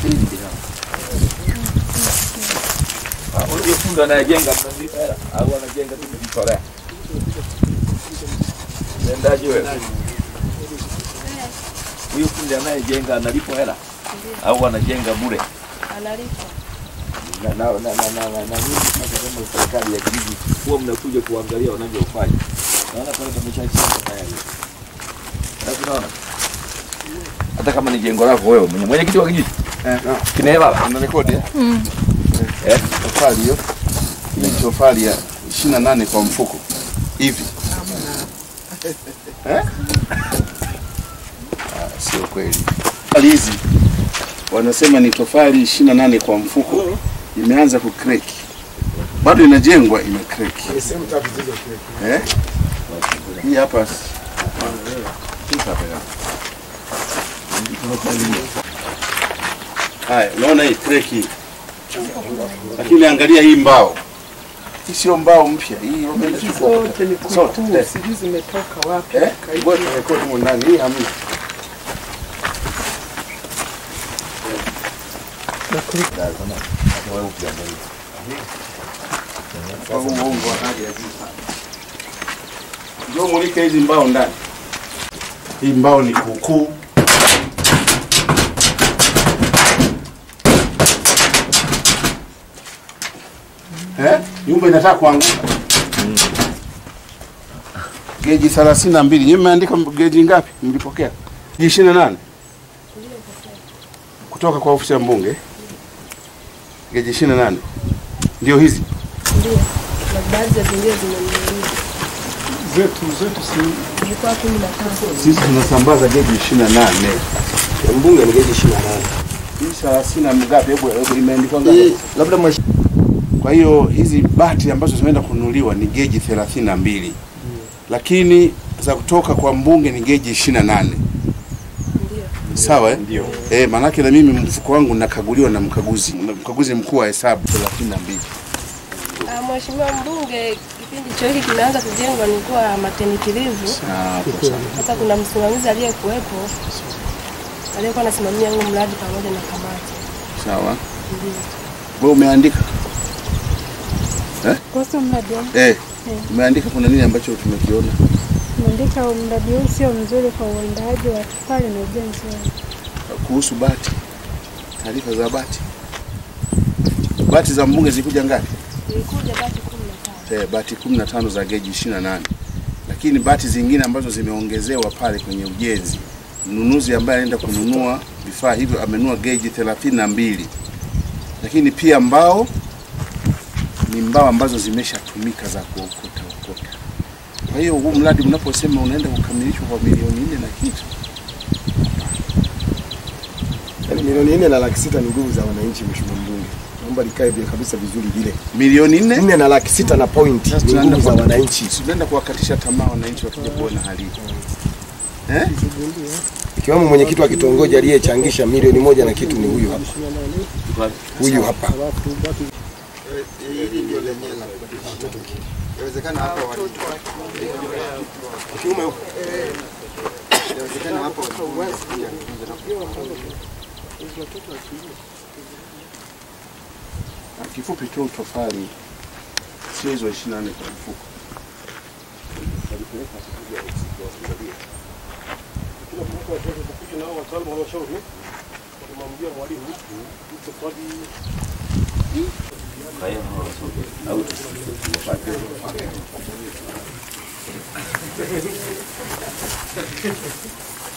Huyo fundi anayejenga mnamlipa hela au anajenga tu kujitolea? Unaendaje wewe? Huyo fundi anayejenga analipwa hela au anajenga bure? Analipa. Na na na na na na na nyinyi sasa kama serikali ya kijiji huwa mnakuja kuangalia wanavyofanya. Naona pale pameshachimba tayari. Sasa unaona? Hata kama ni jengo lako wewe mwenye mwenyekiti wa kijiji. Eh, Kinaela. una rekodi eh? Eh? Tofali hiyo. Ni tofali ya 28 kwa mfuko. Hivi. Eh? Ah, sio kweli. Tofali hizi wanasema ni tofali 28 kwa mfuko. Imeanza kukreki. Bado inajengwa imekreki. Eh? Hii hapa hii hapa ya. Haya, unaona hii kreki lakini angalia hii mbao, hii sio mbao mpya, hii wamechukua Zote ni Zote, kutu, eh. sijui zimetoka wapi. eh, ngoja turekodi humu ndani, hii hamna. Kwa huu uongo wa hali ya juu sana. Njoo mulike hizi mbao ndani. Hii mbao ni kuukuu. Eh? Nyumba inataka kuanguka. Geji 32. Nyinyi mmeandika geji ngapi? Mlipokea? Geji 28. Kutoka kwa ofisi ya mbunge. Geji 28. Ndio hizi. Ndio. Na baadhi ya zingine zimenunuliwa. Zetu zetu si Zilikuwa kumi na tano. Sisi tunasambaza geji 28. Mbunge ni geji 28. Hii 30 na ngapi? Hebu hebu imeandikwa ngapi? Hii labda mwesh... Kwa hiyo hizi bati ambazo zimeenda kununuliwa ni geji 32. Lakini za kutoka kwa mbunge ni geji 28. Ndio. Sawa eh? Ndio. Eh, manake na mimi mfuko wangu nakaguliwa na mkaguzi, na mkaguzi mkuu wa hesabu 32. Ah, Mheshimiwa mbunge, kipindi hicho hiki kimeanza kujengwa nilikuwa maternity leave. Sawa sawa. Sasa kuna msimamizi aliyekuwepo aliyekuwa anasimamia huu mradi pamoja na kamati. Sawa. Ndio. Wewe umeandika? Kuhusu mradi wangu, Eh. Umeandika kuna nini ambacho tumekiona? umeandika mradi huu sio mzuri kwa uandaaji wa tofali na ujenzi wake. Kuhusu bati. Taarifa za bati. Bati za mbunge zilikuja ngapi? Ilikuja bati kumi na tano. Eh, bati 15 za geji 28. Lakini bati zingine ambazo zimeongezewa pale kwenye ujenzi, mnunuzi ambaye anaenda kununua vifaa hivyo amenunua geji 32. Lakini pia mbao ni mbao ambazo zimeshatumika za kuokota okota. Kwa hiyo huu mradi mnaposema unaenda kukamilishwa kwa milioni nne na kitu, Yaani milioni nne na laki sita ni nguvu za wananchi, mheshimiwa mbunge. Naomba likae vile kabisa vizuri vile. milioni nne Nne na laki sita na point Sasa ni tunaenda nguvu za kwa- wananchi. tunaenda kuwakatisha tamaa wananchi wakija kuona hali hii. Eh? Ikiwemo mwenyekiti wa kitongoji aliyechangisha milioni moja na kitu ni huyu hapa. Huyu hapa. Inawezekana hapa wali- Kiume huko. inawezekana hapa wali- Na kifupi tu tofali sio hizo 24 kwa mfuko. Kwa hiyo au tusipate